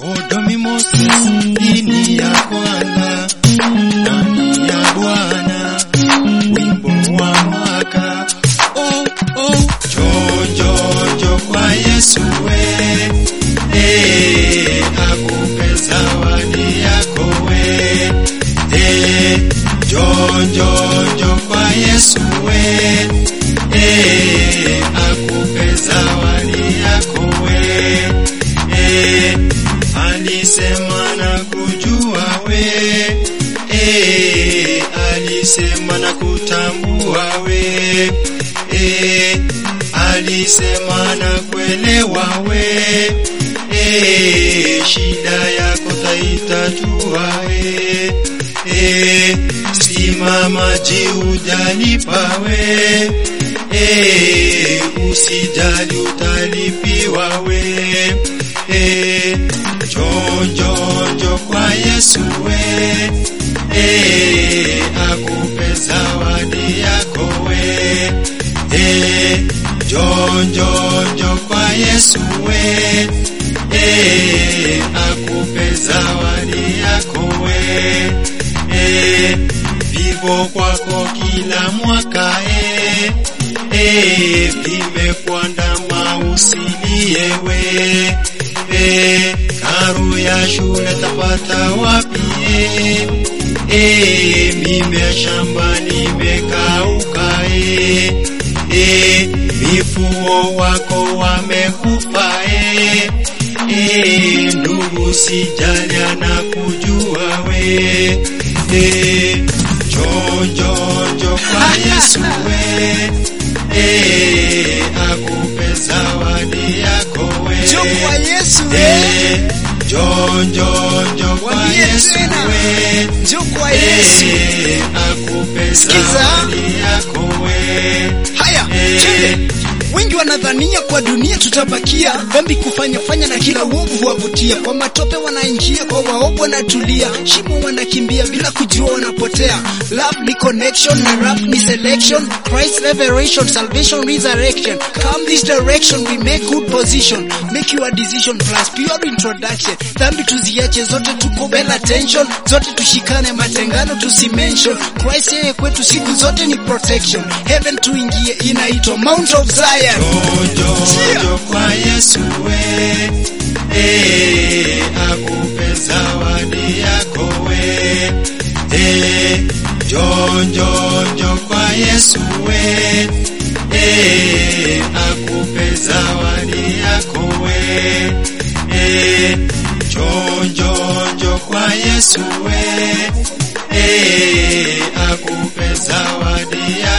Odomi Moses, dini ya kwanza ndani ya Bwana, wimbo wa mwaka. Oh, oh, njoo, njoo, njoo kwa Yesu we, eh, akupe zawadi yako we, eh, njoo, njoo, njoo kwa Yesu we, eh, akupe zawadi yako we, eh, alisema na kujua we, eh, alisema na kutambua we, eh, alisema na kuelewa we, eh, shida yako taitatua we, eh, simama jiujalipa we, eh, usijali utalipiwa we, eh, njoo njoo njoo kwa Yesu we, eh, akupe zawadi yako we, eh, njoo njoo njoo kwa Yesu we, eh, akupe zawadi yako we, eh, vivo kwako kila mwaka eh, eh, vimekwandama usilie we eh, karu ya shule tapata wapi eh, eh, mime shambani mekauka eh, eh, mifugo wako wamekufa eh, eh, ndugu sijali anakujua we eh, njoo njoo njoo kwa Yesu we eh, akupe zawadi yako we Njoo kwa Yesu we. eh, njoo njoo njoo kwa Mwambie Yesu tena. we Njoo kwa Yesu. eh, akupe Sikiza. zawadi yako we Haya, Eh. twende. Wengi wanadhania kwa dunia tutabakia dhambi kufanya fanya na kila uovu huwavutia. Kwa matope wanaingia, kwa waovu wanatulia, shimo wanakimbia bila kujua wanapotea. Love ni connection na rap ni selection. Christ revelation, salvation, resurrection. Come this direction, we make good position. Make your decision plus pure introduction. Dhambi tuziache zote, tuko well attention. Zote tushikane, matengano tusimention. Christ yeye kwetu siku zote ni protection. Heaven tuingie, inaitwa Mount of Zion. Njoo, njoo kwa Yesu we, eh, akupe zawadi yako we, eh, njoo, njoo, njoo kwa Yesu we, eh, akupe zawadi yako we, eh, njoo, njoo, njoo kwa Yesu we, eh, akupe zawadi yako